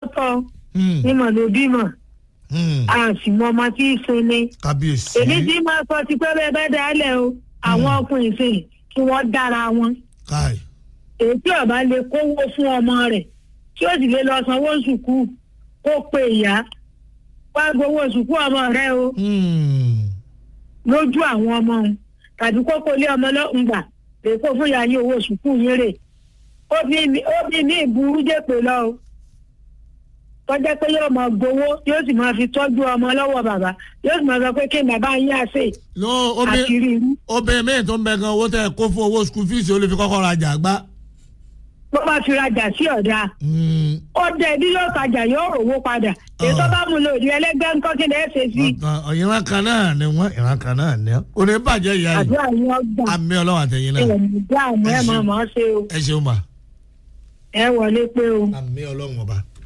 tọ́ Hmm, ní mọ̀ ló bímọ hmm. a sì mọ ọmọ tí í sin ni. kábíyèsí. èmi tí máa sọ ti pé bẹ́ẹ̀ bẹ́ẹ̀ dálẹ̀ o àwọn ọkùnrin sìn kí wọ́n dára wọn. káì. èyí tí ọba lè kówó fún ọmọ rẹ̀ tí ó sì lè lọ sanwó sùkú kó pe ìyá wá gbowó sùkú ọmọ rẹ o Hmm, lójú àwọn ọmọ òun tàbí kókó lé ọmọ lọ́hùn gbà lè kó fún ìyá yín owó sùkú yín rè ó bí mi ó bí mi ìburú jèpè lọ o tọ́jẹ́ pé yóò máa gbowó yóò sì máa fi tọ́jú ọmọ lọ́wọ́ bàbá yóò sì máa sọ pé kí n bàbá yín àṣẹ no obìnrin àṣírí irú obìnrin míì tó ń bẹ gan owó tẹ kó fún owó school fees ó lè fi kọ́kọ́ rajà gbá. bó bá fi rajà sí ọ̀dà Hmm, ọdẹ bí yóò tajà yóò rówó padà èyí tó bá mú lò ní ẹlẹgbẹ́ ńkọ́ kí ni ẹ ṣe sí ọ̀tàn ìran kan náà ni wọ́n ìran kan náà ni wọ́n. kò ní bàjẹ́ ìyá yìí àdúrà yín ọgbà àmì ọlọ́wọ́ àtẹ̀yìn náà ẹ̀mí dáàmú ẹ̀ máa mọ̀ ọ́ ṣe o ẹ ṣeun mà ẹ wọlé pé o. àmì ọlọ́wọ́ ọba.